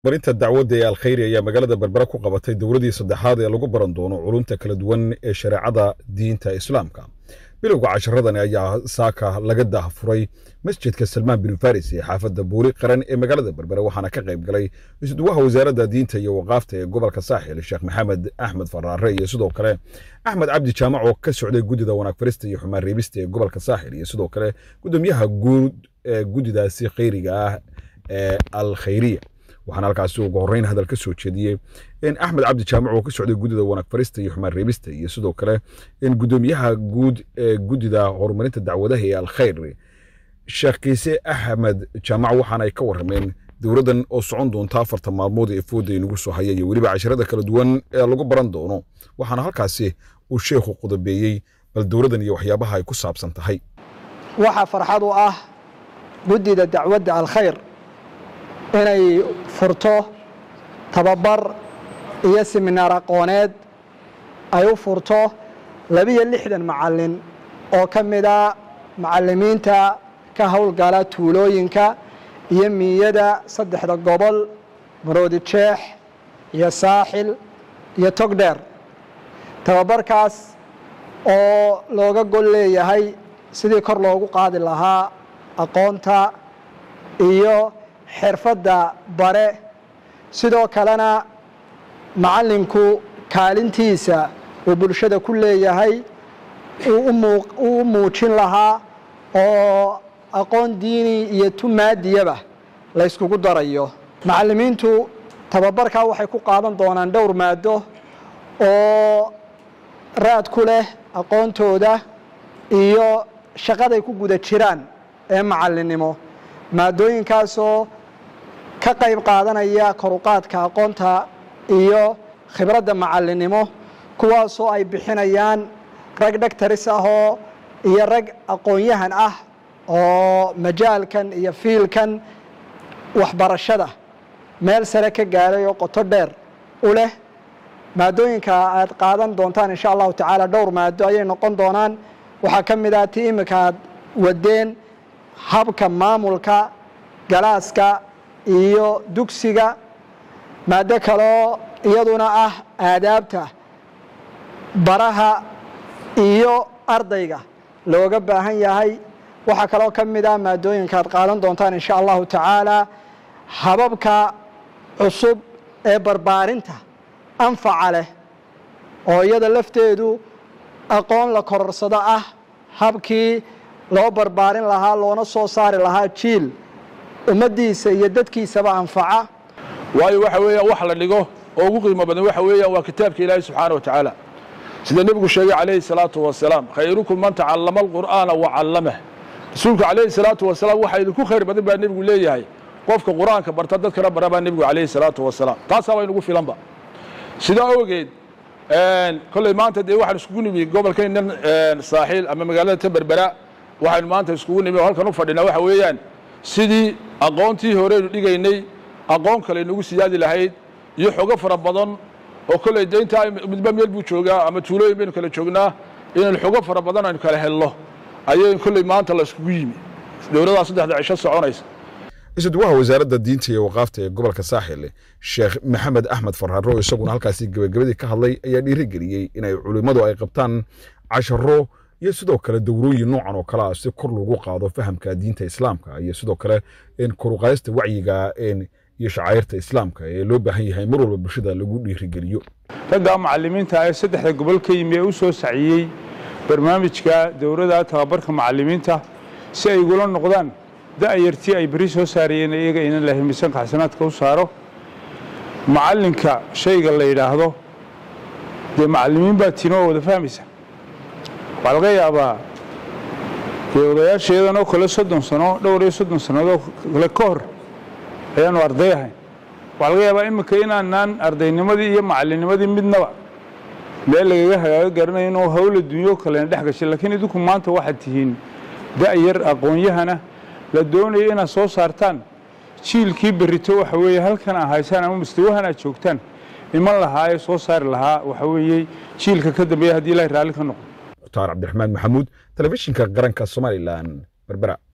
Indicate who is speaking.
Speaker 1: marinta dacwadda ee alkhayri ayaa magaalada berbera ku qabatay dowladii saddexaad ee lagu baran doono culumta kala duwan ee shareecada diinta islaamka bilowga casharadani ayaa saaka laga daahfuray masjidka salmaan bin faris ee xaafadda buuri qaran ee magaalada berbere waxaana ka qayb galay isduwaha wasaaradda diinta iyo waqaafta ee gobolka saaxil sheekh maxamed axmed faraare iyo sidoo kale axmed cabdi jaamac oo ka socday guddida wanaag farista iyo xumaan reebista ee gobolka saaxil iyo sidoo kale gudoomiyaha guud ee guddidaasi khayriga ah ee alkhayriya waxaana halkaasi ugu horreyn hadal ka soo jeediyey in axmed cabdi jaamac oo ka socday guddida wanaag farista iyo xumaan reebista iyo sidoo kale in guddoomiyaha guud ee guddida horumarinta dacwadaha ee alkhayr sheekh kiise axmed jaamac waxaana ay ka warrameen dowladdan oo socon doonta afarta maalmood ee fooda inagu soo haya iyo weliba casharada kala duwan ee lagu baran doono waxaana halkaasi uu sheekhu qodobeeyey bal dowladdan iyo waxyaabaha ay ku saabsan tahay
Speaker 2: waxaa farxad u ah guddida dacwadda alkhayr inay furto tababar iyo siminaar aqooneed ay u furto labiyo lixdan macallin oo ka mida macallimiinta ka howlgala tuulooyinka iyo miiyada saddexda gobol maroodi jeex iyo saaxil iyo togdheer tababarkaas oo looga gol leeyahay sidii kor loogu qaadi lahaa aqoonta iyo xirfadda bare sidoo kalena macallinku kaalintiisa uu bulshada ku leeyahay uu u muujin lahaa oo aqoon diini iyo tumaadiyaba la yskugu darayo macallimiintu tababarkaa waxay ku qaadan doonaan dhowr maado oo raad ku leh aqoontooda iyo shaqaday ku guda jiraan ee macallinnimo maadooyinkaasoo ka qayb qaadanaya koruqaadka aqoonta iyo khibradda macallinnimo kuwaasoo ay bixinayaan rag dhagtaris ahoo iyo rag aqoon-yahan ah oo majaalkan iyo fiilkan waxbarashada meel sare ka gaaray oo qoto dheer u leh maadooyinka aad qaadan doontaan insha allahu tacaala dhowr maado ayay noqon doonaan waxaa ka mid ah ti iminka aad wadeen habka maamulka galaaska iyo dugsiga maado kaloo iyaduna ah aadaabta baraha iyo ardayga looga baahan yahay waxaa kaloo ka mid ah maadooyinka aad qaadan doontaan insha allahu tacaala hababka cusub ee barbaarinta anfaca leh oo iyada lafteedu aqoon la kororsado ah habkii loo barbaarin lahaa loona soo saari lahaa jiil ummaddiisa iyo dadkiisaba anfaca
Speaker 3: waayo waxa weeyaan wax la dhigo oo ugu qiimo badan waxa weeyaan waa kitaabka ilaahi subxaana wa tacaala sida nebigu sheegay calayhi salaatu wasalaam khayrukum man tacallama alqur'aana wa callamah rasuulku calayhi salaatu wasalaam waxaa idinku khayr badan baa nebigu leeyahay qofka qur'aanka barta dadkana bara baa nebigu calayhi salaatu wasalaam taasaa waa inugu filanba sidaa awgeed kolley maanta dee waxaan iskugu nimi gobolkaynan saaxiil ama magaalada taberbera waxaynu maanta iskugu nimi oo halkan u fadhinaa waxa weeyaan sidii aqoontii horeynu dhigaynay aqoon kale nagu siyaadi lahayd iyo xogo fara badan oo kolley de intaa midba meel buu joogaa ama tuulooyin baynu kala joognaa inaynu xogo fara badan aynu kala helno ayay kolley maanta la iskugu yimi dowladdaa saddexda cisho soconaysa
Speaker 1: isuduwaha wasaaradda diinta iyo waqaafta ee gobolka saaxil sheekh maxamed axmed farharo isaguna halkaasi gebagabadii ka hadlay ayaa dhiirigeliyey inay culimmadu ay qabtaan casharo iyo sidoo kale dowrooyin noocan oo kale ah si kor lagu qaado fahamka diinta islaamka iyo sidoo kale koruqaadista wacyiga iyo shacairta islaamka ee loo baahan yahay mar walba bulshada lagu dhiirigeliyo
Speaker 4: raggaa macallimiinta ee saddexda gobol ka yimi ee u soo saciyey barnaamijka dowladda tababarka macallimiinta si ay igula noqdaan da'yartii ay beri soo saarayeen iyaga inan lahay miisaanka xasanaadka u saaro macallinka shayga la yidhaahdo dee macallimiin baa tiino oo wada fahmaysa waxaa laga yaabaa dee odayaasheedanoo kale soddon sano dhowr iyo soddon sannadooo kale ka hor ayaanu arday ahayn waxaa laga yaabaa iminka inaanaan ardaynimadii iyo macallinnimadii midnaba meel lagaga hagaaga garanayo inuu hawla dunyo kalena dhex gashay laakiin idinku maanta waxaad tihiin da'yar aqoon-yahana la doonayo inaad soo saartaan jiilkii berrito waxa weeye halkan aa haysaan ama mustawahan aad joogtaan iman lahaa ee soo saari lahaa waxa weeye jiilka ka dambeeya haddii ilahay raalli ka noqdo
Speaker 1: mukhtaar cabdiraxmaan maxamuud telefishinka qaranka somalilan berbera